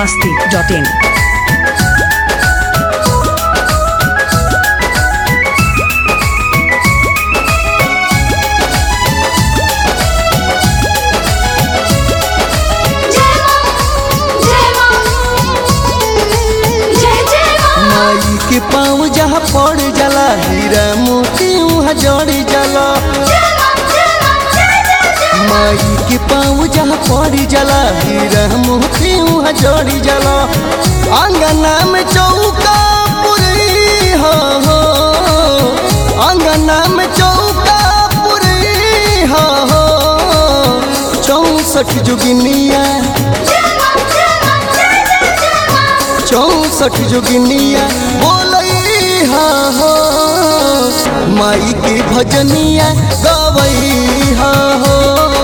masti.in. माई के पाँव जहाँ पड़ जाला हीरा मोती वहाँ जड़ जाला माई के पाँव जहाँ पड़ जाला हीरा मोती वहाँ जड़ जाला अंगना में चौका पुरी हो हो अंगना में चौका पुरी हो हो चौसठ जोगिनिया चौसठ जोगिनिया बोलई हा हो माई के भजनिया गवई हा हो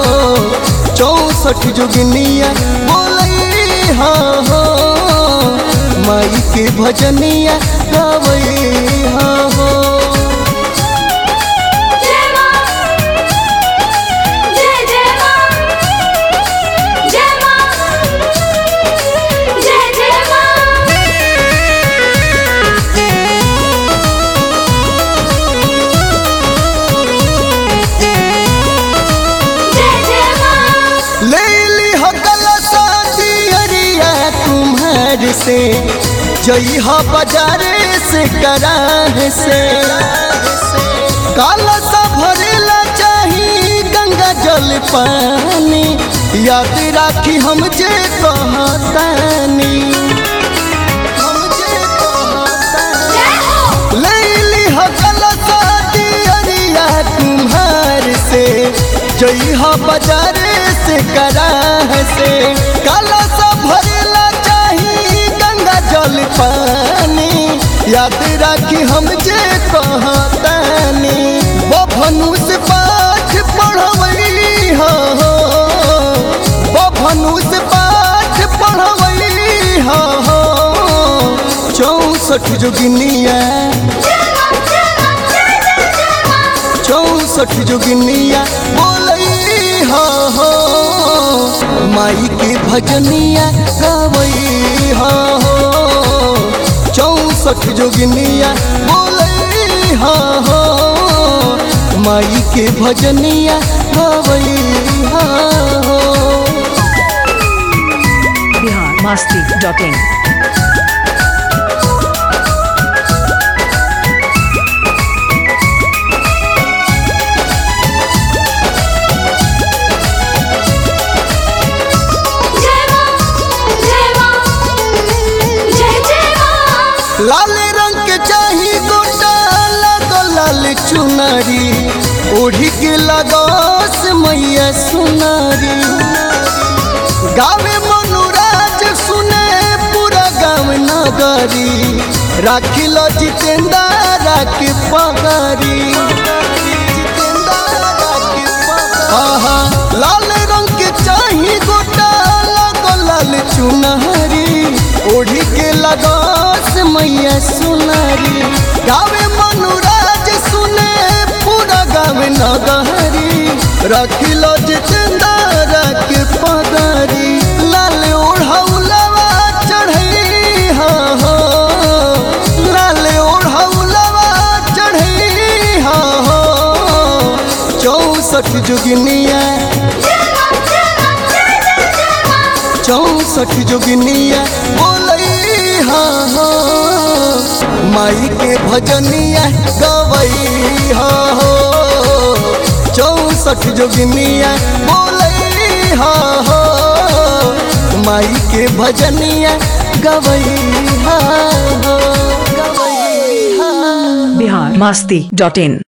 चौसठ जोगिनिया बोलई हा हो माई के भजनिया गवई हा हो ले ली हो गलसा दियरिया तुम्हार से जई हो बाजारे से कराह से काला सा भरेला चाही गंगा जल पानी याद राखी हम जे कहतानी हम जे कहतानी लैली हो गलसा दियरिया तुम्हार से जई हो बाजारे से कराह से काला सा भरेला चाही गंगा जल पानी याद राखी हम जे कहतानी बभनु से पाठ पढ़वई हो बभनु से पाठ पढ़वई हो चौसठ जोगिनिया चौसठ जोगिनिया बोलई हो हो माई के भजनिया गवई हो चौसठ जोगिनिया बोलई हो हो माई के भजनिया गवई हो Bihar masti.in. लाल रंग के चाही गोटा लगो लाल चुनरी ओढ़ी के लगोस मैया सुनरी गावे मनुराज सुने पूरा गाँव नगरी राखी लो जितेंद्र राखी पगरी आहा लाल रंग के चाही गोटा लगो लाल चुनरी ओढ़ी के लगोस मैया सुनरी गावे मनुराज सुने पूरा गावे नगरी रखी लो जितेंद्र के पगरी लाल ओढ़ौलवा चढ़ई हा हो लाल ओढ़ौलवा चढ़ई हा हो चौसठ जोगिनिया चौसठ जोगिनिया बोलई हा हो माई के भजनिया गवई हा हो चौसठ जोगिनिया बोलई हा हो माई के भजनिया गवई हा हो गवई हा Bihar masti.in.